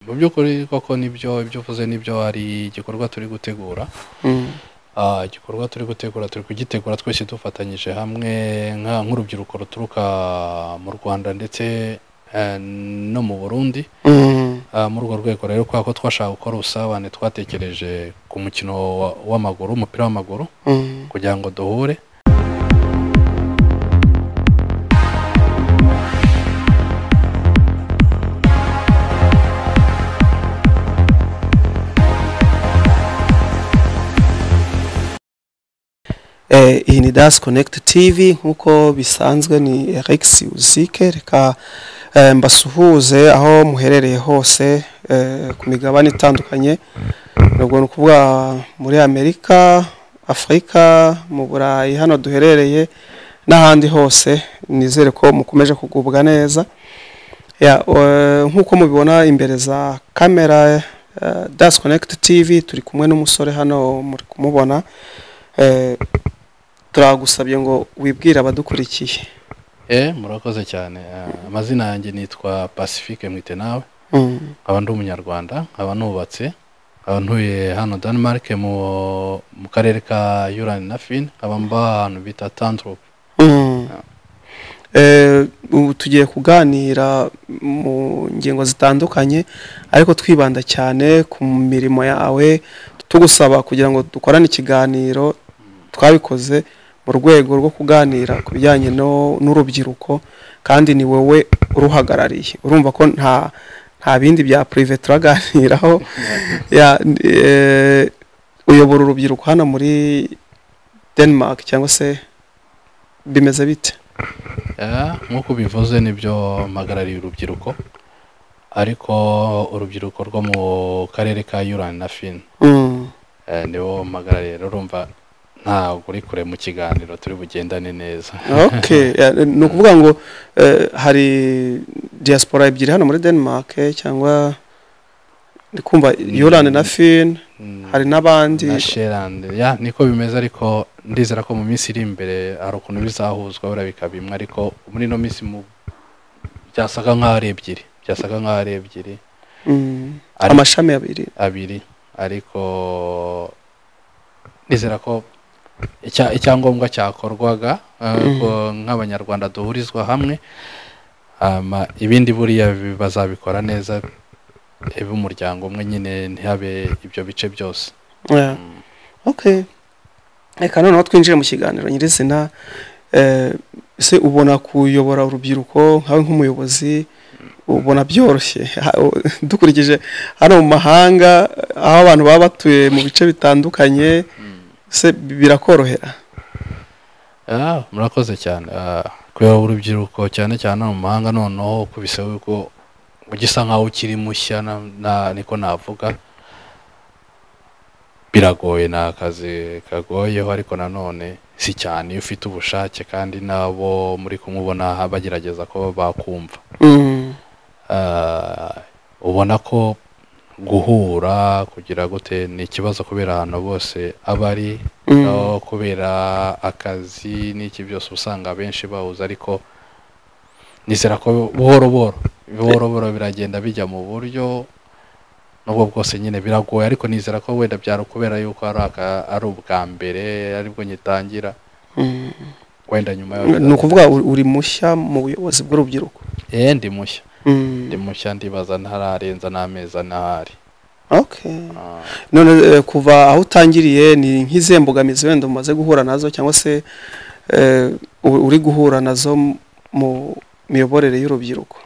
mu by'ukuri koko nibyo ibyo uvuze nibyo hari igikorwa turi gutegura Ah, igikorwa turi gutegura turi kugitegura twese dufatanyije hamwe nka- nk'urubyiruko ruturuka mu rwanda ndetse eh, no mu burundi Ah, muri urwo rwego rero kubera ko twashaka gukora ubusabane twatekereje ku mukino wa- w'amaguru umupira w'amaguru kugira ngo duhure Eh, iyi ni Das Connect TV nk'uko bisanzwe ni Rex Uzike reka eh, mbasuhuze aho muherereye hose eh, ku migabane itandukanye nubwo ni ukuvuga muri Amerika Afurika mu Burayi hano duherereye n'ahandi hose nizere ko mukomeje kugubwa neza Ya, eh, nk'uko mubibona imbere za kamera eh, Das Connect TV turi kumwe n'umusore hano muri kumubona Eh, turagusabye ngo wibwire abadukurikiye Eh, murakoze cyane Ah, amazina yanjye nitwa pacifique mwitenawe Mm, nkaba ndi umunyarwanda nkaba nubatse nkaba ntuye hano denmark mu, mu karere ka yurani na fin nkaba mba ahantu bita tantrup mm. Eh, ubu tugiye kuganira mu ngingo zitandukanye ariko twibanda cyane ku mirimo yawe tugusaba kugira ngo dukorane ikiganiro twabikoze mu rwego rwo kuganira ku bijyanye no- n'urubyiruko kandi ni wowe uruhagarariye urumva ko nta nta bindi bya purive turaganiraho ya eh, uyobora urubyiruko hano muri denmark cyangwa se bimeze bite Eh, nk'uko ubivuze nibyo mpagarariye urubyiruko ariko urubyiruko rwo mu karere ka yurani na fin Mm, eh, nibo mpagarariye rero urumva ntabwo uri kure mu kiganiro turi bugendane neza okay ya, ni ukuvuga ngo eh, hari diaspora ebyiri hano muri denmark eh, cyangwa ndi kumva yorane na fin Mm. hari n'abandi na sherande ya niko bimeze ariko ndizera ko mu minsi iri imbere hari ukuntu bizahuzwa buriya bikaba bimwe ariko muri ino minsi mu byasaga nk'aho ari ebyiri byasaga nk'aho ari ebyiri Mm, Ari- amashami abiri abiri ariko nizera ko icya- icyangombwa cyakorwaga eh, Mhm. ko nk'abanyarwanda duhurizwa hamwe hama ibindi buriya bi- bazabikora neza ebe umuryango umwe nyine ntihabe ibyo bice byose Yeah. okay reka noneho twinjire mu kiganiro nyirizina Eh, ese ubona kuyobora urubyiruko nkawe nk'umuyobozi ubona byoroshye Ha- u- dukurikije hano mu mahanga aho abantu baba batuye mu bice bitandukanye ese birakorohera Ah, murakoze cyane Ah, kuyobora urubyiruko cyane cyane hano mu mahanga noneho kubise ko ugisa nkaho ukiri mushya na, na, niko navuga biragoye ni akazi kagoyeho ariko nanone si cyane iyo ufite ubushake kandi nabo muri kumubona bagerageza ko bakumva Mm, Ah, ubona ko guhura kugira gute ni ikibazo kubera ahantu bose aba ari mm, no kubera akazi n'iki byose usanga abenshi bahuza ariko nizera ko buhoro buhoro buhoro buhoro biragenda bijya mu buryo nubwo bwose nyine biragoye ariko nizera ko wenda byari ukubera yuko ari aka- ari ubwa mbere aribwo ngitangira mm. wenda nyuma ni ukuvuga uri uri mushya mu buyobozi bw'urubyiruko eh ndi mushya Mm, ndi mushya ndibaza ntararenza n'amezi ane ahari okay Ah. none eh, kuva aho utangiriye ni nk'izihe mbogamizi wenda umaze guhura nazo cyangwa se eh, u- uri guhura nazo m- mu miyoborere y'urubyiruko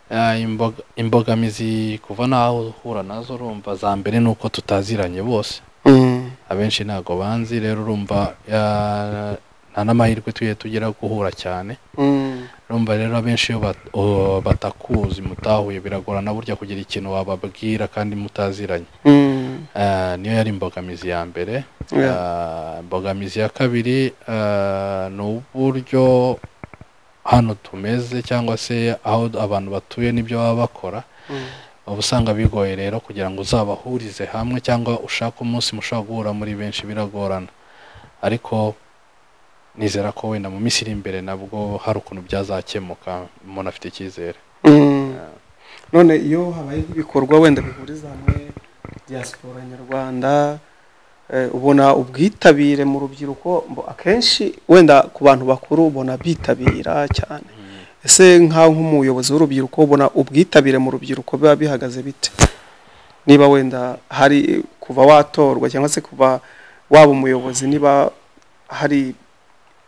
Ah, imboga- imbogamizi kuva n'aho uhura nazo urumva za mbere ni uko tutaziranye bose Mm, abenshi ntabwo banzi rero urumva ya- nta n'amahirwe tugiye tugira yo guhura cyane mm, urumva rero abenshi iyo bat- o- batakuzi mutahuye biragorana burya kugira ikintu wababwira kandi mutaziranye mm, Ah, niyo yari imbogamizi ya mbere yeah. Ah, imbogamizi ya kabiri ah, ni uburyo hano tumeze cyangwa se aho abantu batuye n'ibyo baba bakora Mm, uba usanga bigoye rero kugira ngo uzabahurize hamwe cyangwa ushake umunsi mushobora guhura muri benshi biragorana ariko nizera ko wenda mu minsi iri imbere nabwo hari ukuntu byazakemuka umuntu afite icyizere mm. none iyo habaye nk'ibikorwa wenda bihuriza hamwe diaspora nyarwanda ubona ubwitabire mu rubyiruko akenshi wenda ku bantu bakuru ubona bitabira cyane ese nk'aho nk'umuyobozi w'urubyiruko ubona ubwitabire mu rubyiruko biba bihagaze bite niba wenda hari kuva watorwa cyangwa se kuva waba umuyobozi niba hari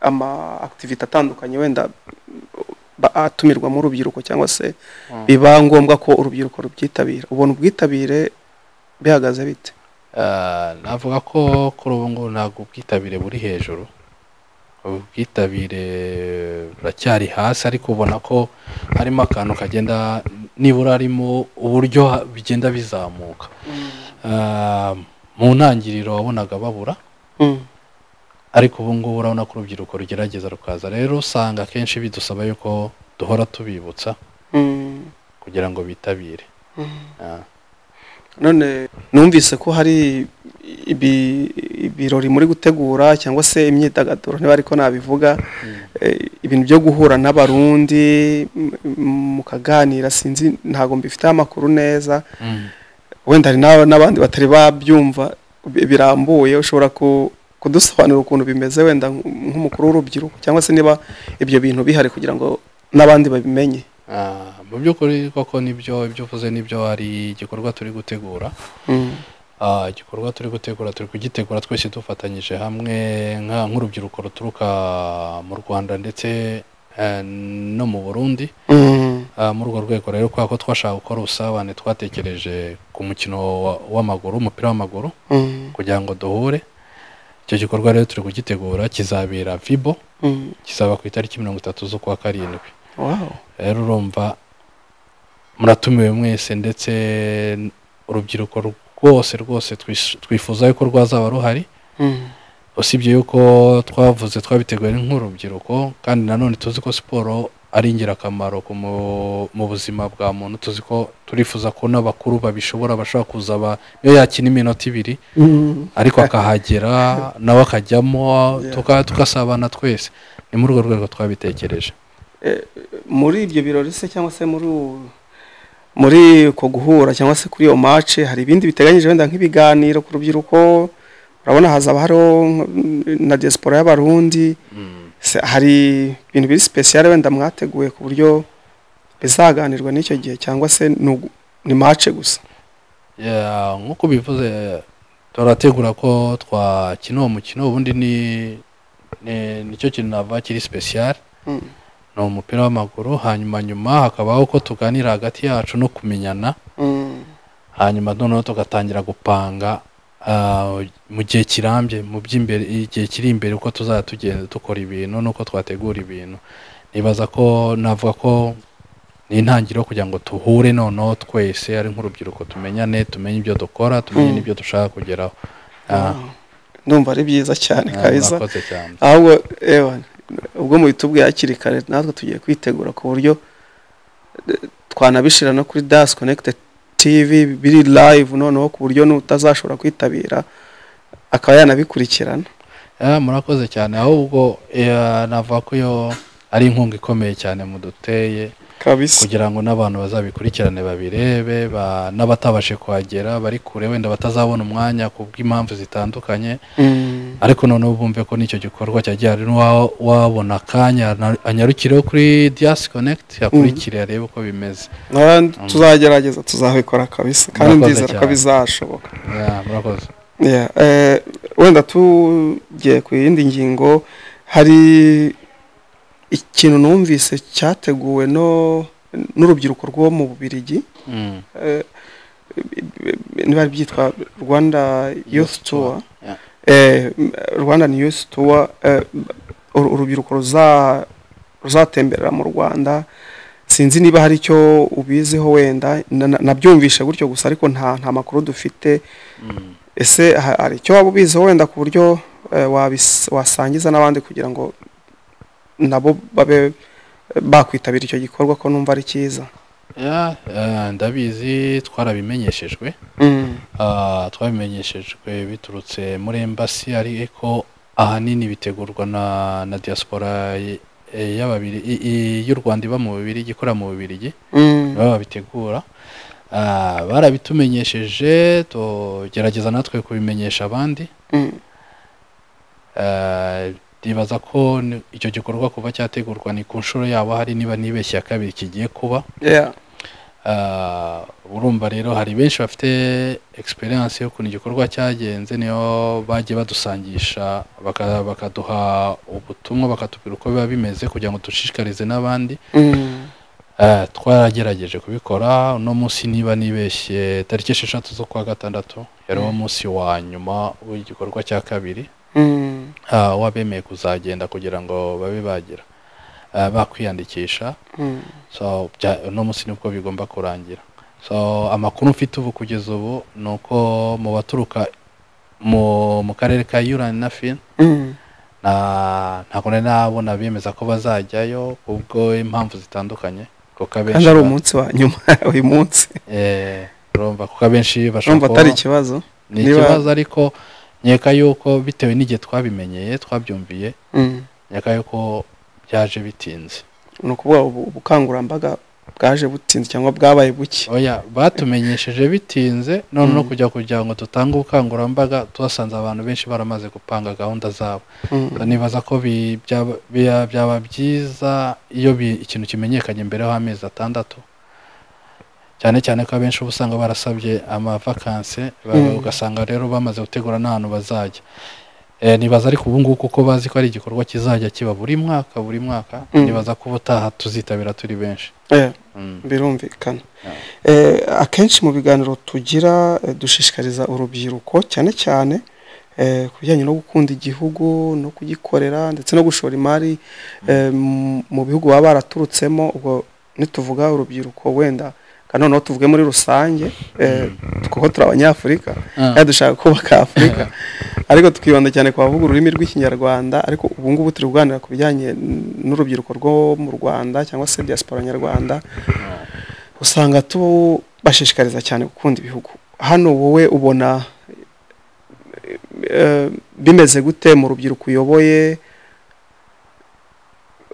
ama akitivite atandukanye wenda atumirwamo urubyiruko cyangwa se biba ngombwa ko urubyiruko rubyitabira ubona ubwitabire bihagaze bite navuga ko kuri ubu ngubu ntabwo ubwitabire buri hejuru ubwitabire buracyari hasi ariko ubona ko harimo akantu kagenda nibura harimo uburyo bigenda bizamuka mu ntangiriro wabonaga babura ariko ubu ngubu urabona ko urubyiruko rugerageza rukaza rero usanga akenshi bidusaba yuko duhora tubibutsa kugira ngo bitabire none numvise ko hari ibirori muri gutegura cyangwa se imyidagaduro niba ariko nabivuga ibintu byo guhura n'abarundi mukaganira sinzi ntabwo mbifiteho amakuru neza wenda hari n'abandi batari babyumva birambuye ushobora kudusobanurira ukuntu bimeze wenda nk'umukuru w'urubyiruko cyangwa se niba ibyo bintu bihari kugira ngo n'abandi babimenye mu by'ukuri koko nibyo ibyo uvuze nibyo hari igikorwa turi gutegura igikorwa turi gutegura turi kugitegura twese dufatanyije hamwe nk'urubyiruko ruturuka mu rwanda ndetse no mu burundi muri urwo rwego rero kubera ko twashaka gukora ubusabane twatekereje ku mukino w'amaguru umupira w'amaguru kugira ngo duhure icyo gikorwa rero turi kugitegura kizabera vibo kizaba ku itariki mirongo itatu z'ukwa karindwi rero urumva muratumiwe mwese ndetse urubyiruko rwose rwose twifuza yuko rwazaba ruhari usibye yuko twavuze twabiteguye nk'urubyiruko kandi nanone tuzi ko siporo ari ingirakamaro mu buzima bwa muntu tuzi ko turifuza ko n'abakuru babishobora bashobora kuza niyo yakina iminota ibiri ariko akahagera nawe akajyamo tugasabana twese ni muri urwo rwego twabitekereje muri ibyo birori se cyangwa se muri muri uko guhura cyangwa se kuri iyo mace hari ibindi biteganyije wenda nk'ibiganiro ku rubyiruko urabona hazaba hariho na diaspora y'abarundi hari ibintu biri sipesiyare wenda mwateguye ku buryo bizaganirwa n'icyo gihe cyangwa se ni mace gusa nk'uko ubivuze turategura ko twakina uwo mukino ubundi ni nicyo kintu nava kiri sipesiyare ni umupira w'amaguru hanyuma nyuma hakabaho ko tuganira hagati yacu no kumenyana hanyuma noneho tugatangira gupanga mu gihe kirambye mu by'imbere igihe kiri imbere uko tuzajya tugenda dukora ibintu n'uko twategura ibintu nibaza ko navuga ko ni intangiriro kugira ngo tuhure noneho twese ari nk'urubyiruko tumenyane tumenye ibyo dukora tumenye n'ibyo dushaka kugeraho ndumva ari byiza cyane kabiza ahubwo ubwo mu bitubwiye hakiri kare natwe tugiye kwitegura ku buryo twanabishyira no kuri dasi konekite tivi biri live noneho ku buryo n'utazashobora kwitabira akaba yanabikurikirana murakoze cyane ahubwo navuga ko iyo ari inkunga ikomeye cyane muduteye kugira ngo n'abantu bazabikurikirane babirebe n'abatabashe kuhagera bari kure wenda batazabona umwanya ku bw'impamvu zitandukanye ariko noneho bumve ko n'icyo gikorwa cyagera wabona akanya anyarukireho kuri diyasi konekiti akurikire arebe uko bimeze tuzagerageza tuzabikora kabisa kandi ndizera ko bizashoboka murakoze wenda tugiye ku yindi ngingo hari ikintu numvise cyateguwe n'urubyiruko rwo mu bubirigi niba byitwa rwanda yusi tuwa rwanda ni yusi tuwa urubyiruko ruzatemberera mu rwanda sinzi niba hari icyo ubiziho wenda nabyumvishe gutyo gusa ariko nta nta makuru dufite ese hari icyo waba ubiziho wenda ku buryo wasangiza n'abandi kugira ngo nabo babe bakwitabira icyo gikorwa ko numva ari cyiza ndabizi twarabimenyeshejwe twabimenyeshejwe biturutse muri embasi ariko ahanini bitegurwa na diaspora y'u rwanda iba mu bubirigi ikorera mu bubirigi nibo babitegura Ah, barabitumenyesheje tugerageza natwe kubimenyesha abandi Ah, ndibaza ko ni- icyo gikorwa kuva cyategurwa ni ku nshuro yabo hari niba nibeshye ya kabiri kigiye kuba Ah, urumva rero hari benshi bafite experience y'ukuntu igikorwa cyagenze niyo bagiye badusangisha baka- bakaduha ubutumwa bakatubwira uko biba bimeze kugira ngo dushishikarize n'abandi Eh, twarageregeje kubikora uno munsi niba nibeshye tariki esheshatu zo kwa gatandatu yari wo munsi wa nyuma w'igikorwa cya kabiri Ah, wabemeye kuzagenda kugira ngo babe bagira eh, bakwiyandikisha so bya- uno munsi nibwo bigomba kurangira so amakuru mfite ubu kugeza ubu ni uko mu baturuka mu mu karere ka yurani na fin na ntabwo nari nabona bemeza ko bazajyayo kubwo impamvu zitandukanye kuko kandi abenshi ari ba- umunsi wa nyuma uyu munsi Eh, urumva kuko abenshi urumva atari bashaka ikibazo ni niba- ikibazo ariko nkeka yuko bitewe n'igihe twabimenyeye twabyumviye Mm. nkeka yuko byaje bitinze ni ukuvuga ubu- ubukangurambaga bwaje butinze cyangwa bwabaye buke oya batumenyesheje bitinze none no Mm. kujya kugira ngo dutange ubukangurambaga tuhasanze abantu benshi baramaze gupanga gahunda zabo Mm. nibaza ko bi- byaba bya- byaba byiza iyo bi- ikintu kimenyekanye mbere y'amezi atandatu cyane cyane ko abenshi uba usanga barasabye amavakanse ba- Mm. ugasanga rero bamaze gutegura n'ahantu bazajya Eh, nibaza ariko ubu ngubu kuko bazi ko ari igikorwa kizajya kiba buri mwaka buri mwaka Mm. nibaza ko ubutaha tuzitabira turi benshi Eh, Mm. birumvikana Eh, akenshi mu biganiro tugira eh, dushishikariza urubyiruko cyane cyane eh, ku bijyanye no gukunda igihugu no kugikorera ndetse no gushora imari eh, mu- mu bihugu baba baraturutsemo ubwo nituvuga urubyiruko wenda kandi noneho tuvuge muri rusange eh, kuko turi abanyafurika Ah. kandi dushaka kubaka afurika ariko tukibanda cyane ku bavuga ururimi rw'ikinyarwanda ariko ubu ngubu turi kuganira ku bijyanye n'urubyiruko rwo mu rwanda cyangwa se diaspora nyarwanda usanga tubashishikariza cyane gukunda ibihugu hano wowe ubona eh, bimeze gute mu rubyiruko uyoboye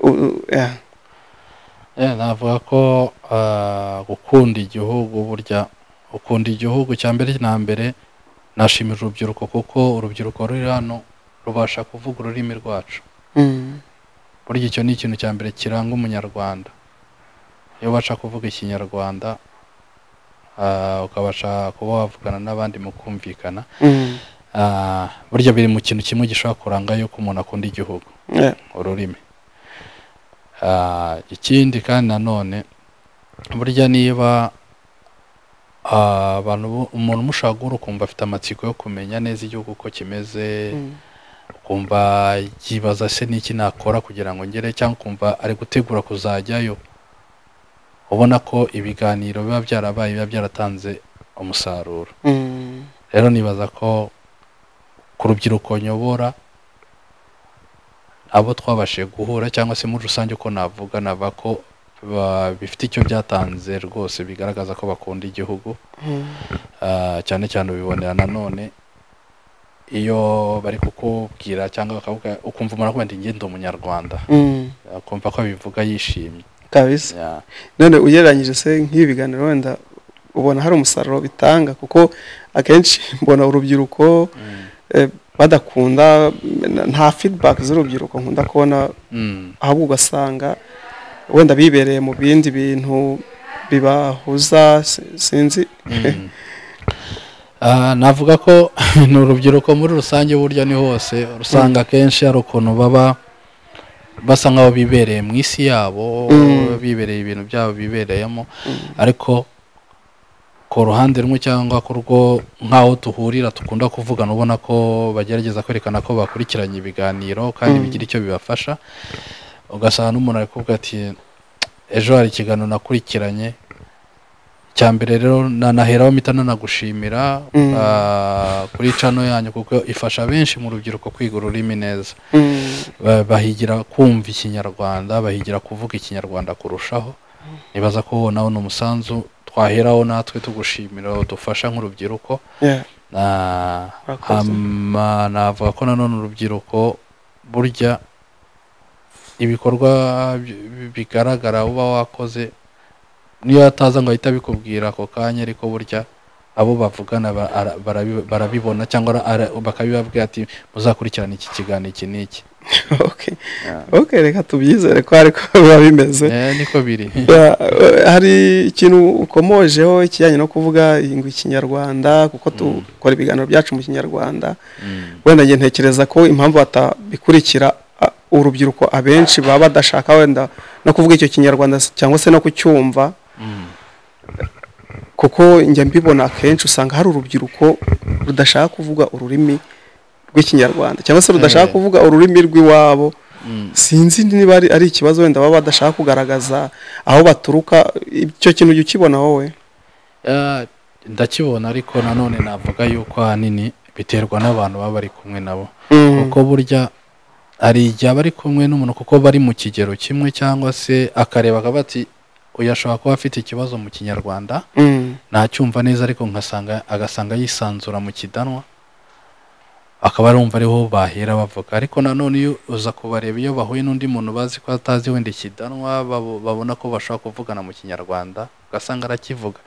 U- u- yeah. Eh, navuga ko ah, gukunda igihugu burya ukunda igihugu cya mbere na mbere nashimira urubyiruko kuko urubyiruko ruri hano rubasha kuvuga ururimi rwacu Mm, burya icyo ni ikintu cya mbere kiranga umunyarwanda iyo ubasha kuvuga ikinyarwanda ah, ukabasha kuba wavugana n'abandi mu kumvikana mm, ah, burya biri mu kintu kimwe gishobora kuranga yuko umuntu akunda igihugu yeah, ururimi Ah, ikindi kandi nanone burya niba ah, abantu bo- umuntu umushaka guhura ukumva afite amatsiko yo kumenya neza igihugu uko kimeze mm, ukumva yibaza se n'iki nakora kugira ngo ngere cyangwa ukumva ari gutegura kuzajyayo ubona ko ibiganiro biba byarabaye biba byaratanze umusaruro mm, rero nibaza ko ku rubyiruko nyobora abo twabashije guhura cyangwa se muri rusange uko navuga nava ko ba- bifite icyo byatanze rwose bigaragaza ko bakunda igihugu mm, Ah, cyane cyane ubibonera nanone iyo bari kukubwira cyangwa bakavuga ukumva umuntu akubwira ati njye ndi umunyarwanda mm. akumva ko abivuga yishimye kabisa Ya. none ugereranyije se nk'ibi biganiro wenda ubona hari umusaruro bitanga kuko akenshi mbona urubyiruko Mm. eh, badakunda na- nta feedback z'urubyiruko nkunda kubona Mm. ahubwo ugasanga wenda bibereye mu bindi bintu bibahuza si- sinzi Mm. Ah, navuga ko ni urubyiruko muri rusange burya ni hose usanga akenshi hari ukuntu baba basa nk'aho bibereye mu isi yabo Mm. bibereye ibintu byabo bibereyemo ariko ku ruhande rumwe cyangwa ku rwo nk'aho duhurira dukunda kuvugana ubona ko bagerageza kwerekana ko bakurikiranye ibiganiro kandi Mm. bigira icyo bibafasha ugasanga n'umuntu ari kuvuga ati ejo hari ikiganiro nakurikiranye cya mbere rero nanaheraho mpita nanagushimira Mm. ah, kuri cano yanyu kuko ifasha benshi mu rubyiruko kwiga ururimi neza Mm, Ba- bahigira kumva ikinyarwanda bahigira kuvuga ikinyarwanda kurushaho nibaza ko nawe ni umusanzu twaheraho natwe tugushimira udufasha nk'urubyiruko yeah, Na- murakoze. hama navuga ko nanone urubyiruko burya ibikorwa bi- bigaragara uba wakoze niyo ataza ngo ahite abikubwira ako kanya ariko burya abo bavugana ba- ara- barabi- barabibona cyangwa ara- bakabibabwira ati muzakurikirana iki kiganiro iki n'iki okay okay reka tubyizere ko ariko biba bimeze Eh, niko biri Ya, eh, hari ikintu ukomojeho ikijyanye no kuvuga ngo ikinyarwanda kuko dukora ibiganiro byacu mu kinyarwanda Mm. wenda njye ntekereza ko impamvu batabikurikira a- urubyiruko abenshi baba badashaka wenda no kuvuga icyo kinyarwanda s- cyangwa se no kucyumva Mm. kuko njya mbibona akenshi usanga hari urubyiruko rudashaka kuvuga ururimi rw'ikinyarwanda cyangwa se rudashaka Eh. kuvuga ururimi rw'iwabo Mm. sinzi niba ari, ari ikibazo wenda baba badashaka kugaragaza aho baturuka icyo kintu ujya ukibona wowe Ah, ndakibona ariko nanone navuga yuko ahanini biterwa n'abantu baba bari kumwe nabo kuko burya hari igihe aba ari kumwe n'umuntu kuko bari mu kigero kimwe cyangwa se akareba akavuga ati uyu ashobora kuba afite ikibazo mu kinyarwanda Mm, ntacyumva neza ariko nkasanga agasanga yisanzura mu kidanwa akaba arumva ariho bahera bavuga ariko nanone iyo uza kubareba iyo bahuye n'undi muntu bazi ko atazi wenda ikidanwa babo- babona ko bashobora kuvugana mu kinyarwanda ugasanga arakivuga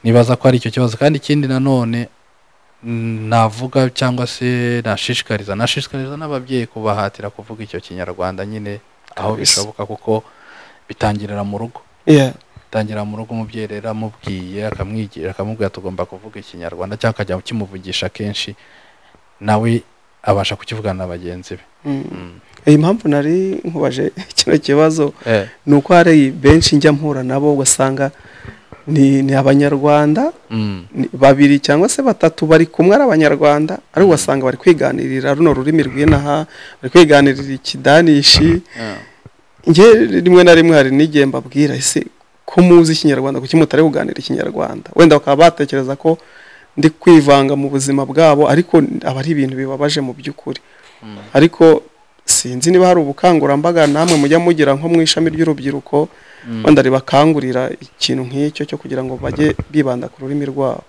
nibaza ko ari icyo kibazo kandi ikindi nanone mm, navuga cyangwa se nashishikariza nashishikariza n'ababyeyi kubahatira kuvuga icyo kinyarwanda nyine aho Kabisa. bishoboka kuko bitangirira mu rugo yeah. tangira mu rugo umubyeyi rero amubwiye akamwigira akamubwira tugomba kuvuga ikinyarwanda cyangwa akajya ukimuvugisha kenshi nawe abasha kukivugana na bagenzi be Mm. Mm. iyi mpamvu nari nkubaje kino kibazo ni uko hari benshi njya mpura nabo ugasanga ni, ni abanyarwanda Mm. ni babiri cyangwa se batatu bari kumwe ari abanyarwanda ariko ugasanga bari kwiganirira runo rurimi rw'inaha bari kwiganirira ikidanishi njye rimwe na rimwe hari n'igihe mbabwira ese ko muzi ikinyarwanda kuki mutari kuganira ikinyarwanda wenda bakaba batekereza ko ndi kwivanga mu buzima bwabo ariko aba ari ibintu bibabaje mu by'ukuri Mm. ariko sinzi niba hari ubukangurambaga namwe mujya mugira nko mu ishami ry'urubyiruko Mm. wenda ribakangurira ikintu nk'icyo cyo kugira ngo bajye bibanda ku rurimi rwabo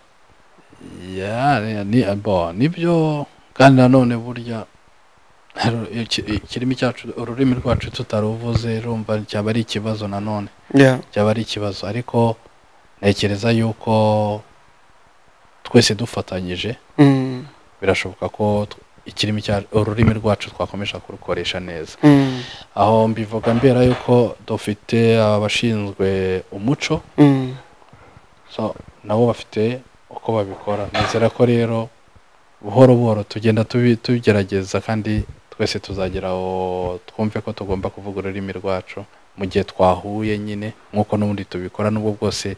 Yeah, ni- ni bo, nibyo kandi nanone burya iki- ikirimi cyacu ururimi rwacu tutaruvuze rumva cyaba ari ikibazo nanone Yeah. byaba ari ikibazo ariko ntekereza yuko twese dufatanyije Mm, birashoboka ko tw- ikirimi cya ururimi rwacu twakomeje kurukoresha neza mm, aho mbivuga mbera yuko dufite abashinzwe umuco mm. so nabo bafite uko babikora nizera ko rero buhoro buhoro tugenda tubi- tubigerageza kandi twese tuzagera aho twumve ko tugomba kuvuga ururimi rwacu mu gihe twahuye nyine nk'uko n'ubundi tubikora n'ubwo bwose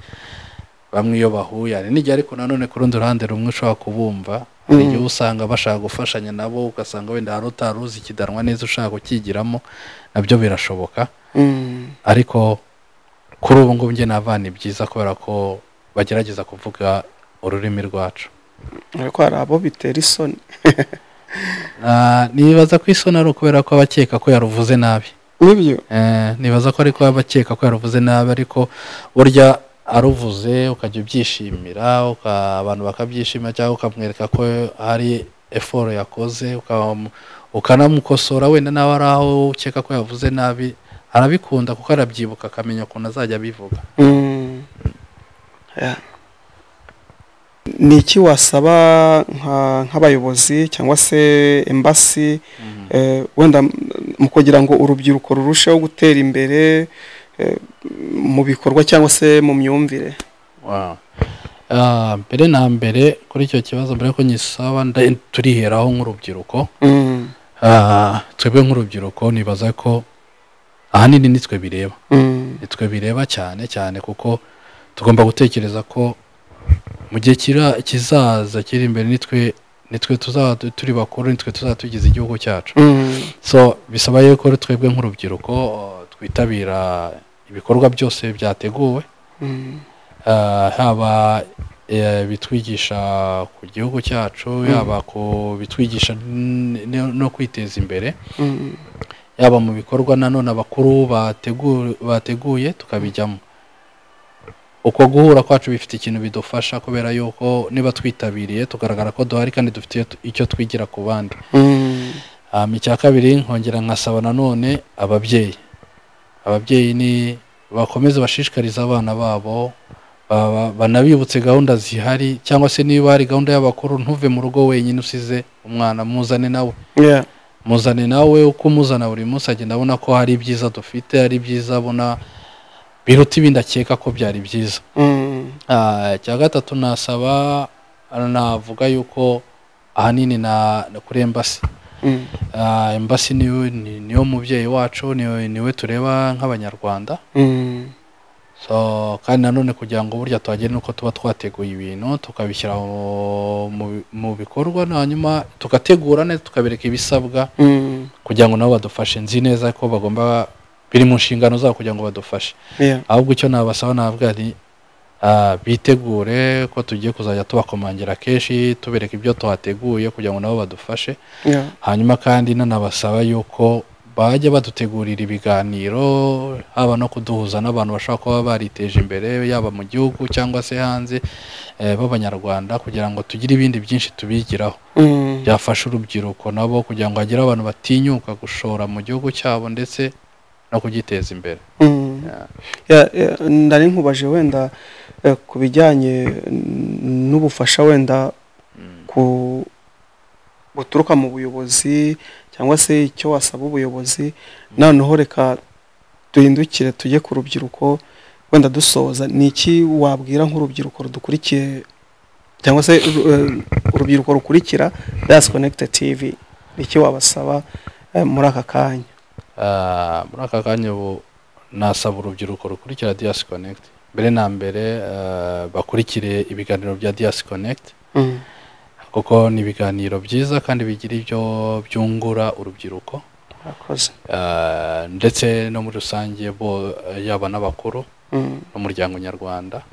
bamwe iyo bahuye hari n'igihe ariko nanone ku rundi ruhande rumwe ushobora kubumva hari Mm. igihe usanga bashaka gufashanya nabo ugasanga wenda hari utari uzi ikidanwa neza ushaka kukigiramo nabyo birashoboka Mm. ariko kuri ubu ngubu njye navana byiza kubera ko bagerageza kuvuga ururimi rwacu ariko hari abo bitera isoni Ah, nibaza ko isoni ari ukubera ko abakeka ko yaruvuze nabi nibyo Eh, nibaza ko ariko abakeka ko yaruvuze nabi ariko burya aruvuze ukajya ubyishimira uka- abantu bakabyishima cyangwa ukamwereka ko hari eforo yakoze ukam- ukanamukosora wenda nawe ari aho ukeka ko yavuze nabi arabikunda kuko arabyibuka akamenya ukuntu azajya abivuga Mm. Yeah. ni iki wasaba nka- nk'abayobozi cyangwa se embasi eh, wenda m- mu kugira ngo urubyiruko rurusheho gutera imbere eh, mu bikorwa cyangwa se mu myumvire Wow. Ah, mbere na mbere kuri icyo kibazo mbere ko nyisaba nda- turiheraho nk'urubyiruko Mm, Ah, twebwe nk'urubyiruko nibaza ko ahanini nitwe bireba mm, nitwe bireba cyane cyane kuko tugomba gutekereza ko mu gihe kira- kizaza kiri imbere nitwe nitwe tuzaba tu- turi bakuru nitwe tuzaba tugize igihugu cyacu mm, so bisaba yuko twebwe nk'urubyiruko uh, twitabira ibikorwa byose byateguwe mm, Ah, haba eh, bitwigisha ku gihugu cyacu yaba ku bitwigisha n- n- no kwiteza imbere mm, yaba mu bikorwa nanone abakuru bategu- bateguye tukabijyamo uko guhura kwacu bifite ikintu bidufasha kubera yuko niba twitabiriye tugaragara ko duhari kandi dufite icyo twigira ku bandi mm, Um, icya kabiri nkongera nkasaba nanone ababyeyi ababyeyi ni bakomeze bashishikarize abana babo ba- banabibutse gahunda zihari cyangwa se niba hari gahunda y'abakuru ntuve mu rugo wenyine usize umwana muzane nawe yeah muzane nawe uko umuzana buri munsi agenda abona ko hari ibyiza dufite hari ibyiza abona biruta ibindi akeka ko byari byiza mm, Ah, icya gatatu nasaba navuga yuko ahanini na na kuri embasi mm, Ah, embasi niyo ni- niyo mubyeyi wacu niyo- niwe tureba nk'abanyarwanda mm, so kandi nanone kugira ngo burya tuhagere nuko tuba twateguye ibintu tukabishyira mu- mu- mu bikorwa hanyuma tugategura neza tukabereka ibisabwa mm, kugira ngo nabo badufashe nzi neza ko bagomba biri mu nshingano zabo kugira ngo badufashe yeah ahubwo icyo nabasaba nabwa ni ah, bitegure ko tugiye kuzajya tubakomangira kenshi tubereka ibyo tuhateguye kugira ngo nabo badufashe yeah hanyuma kandi nanabasaba yuko bajya badutegurira ibiganiro haba no kuduhuza n'abantu bashobora kuba bariteje imbere yaba mu gihugu cyangwa se hanze eh, b'abanyarwanda kugira ngo tugire ibindi byinshi tubigiraho mm, byafasha urubyiruko nabo kugira ngo hagire abantu batinyuka gushora mu gihugu cyabo ndetse no kugiteza imbere mm. Yeah, yeah, ndari nkubaje wenda eh, ku bijyanye n- n'ubufasha wenda ku buturuka mu buyobozi cyangwa se icyo wasaba ubuyobozi noneho reka duhindukire tujye ku rubyiruko wenda dusoza ni iki wabwira nk'urubyiruko rudukurikiye cyangwa se ru- eh, urubyiruko rukurikira dasi konegite tivi ni iki wabasaba eh, muri aka kanya Ah, muri aka kanya ubu nasaba urubyiruko rukurikira diyasi konegiti mbere na mbere ah, bakurikire ibiganiro bya diyasi konegiti Mm, kuko ni ibiganiro byiza kandi bigira ibyo byungura urubyiruko murakoze Ah, ndetse no muri rusange bo yaba n'abakuru Mm, n'umuryango nyarwanda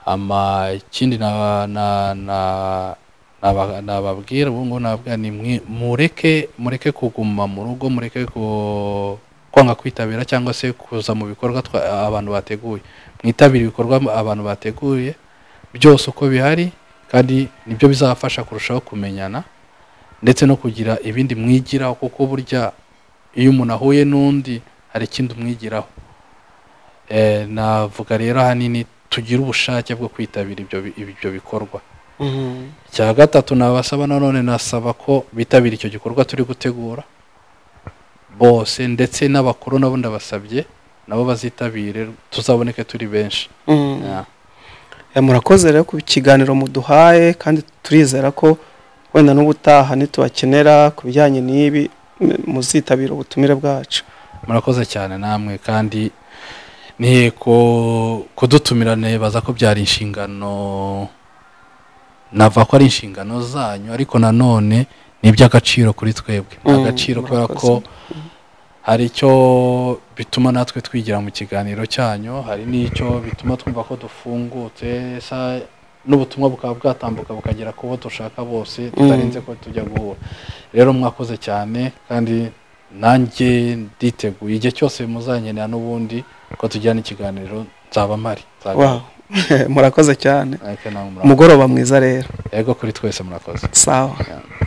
ama ikindi na na na naba- nababwira ubu ngubu nababwira ni mwe- mureke mureke kuguma mu rugo mureke ku- kwanga kwitabira cyangwa se kuza mu bikorwa twa- abantu bateguye mwitabire ibikorwa abantu bateguye byose uko bihari kandi nibyo bizabafasha kurushaho kumenyana ndetse no kugira ibindi mwigiraho kuko burya iyo umuntu ahuye n'undi hari ikindi umwigiraho Eh, navuga rero ahanini tugira ubushake bwo kwitabira ibyo bi- ibyo bikorwa mm, cya gatatu nabasaba nanone nasaba ko bitabira icyo gikorwa turi gutegura bose ndetse n'abakuru nabo ndabasabye nabo bazitabire tuzaboneke turi benshi mm. Yeah. Eh, murakoze rero ku kiganiro muduhaye kandi turizera ko wenda n'ubutaha nitubakenera ku bijyanye n'ibi m- muzitabira ubutumire bwacu murakoze cyane namwe kandi ni ku- kudutumira nebaza ko byari inshingano nava ko ari inshingano zanyu ariko nanone ni iby'agaciro kuri twebwe ni Mm, agaciro kubera ko hari icyo bituma natwe twigira mu kiganiro cyanyu hari n'icyo bituma twumva ko dufungutse sa- n'ubutumwa bukaba bwatambuka bukagera ku bo dushaka bose tutarinze ko tujya guhura rero mwakoze cyane kandi nanjye nditeguye igihe cyose muzankenera n'ubundi ko tujyana ikiganiro nzaba mpari Nzagaruka. Wow. murakoze cyane Ariko nawe murakoze. umugoroba mwiza rero yego kuri twese murakoze sawa Yeah.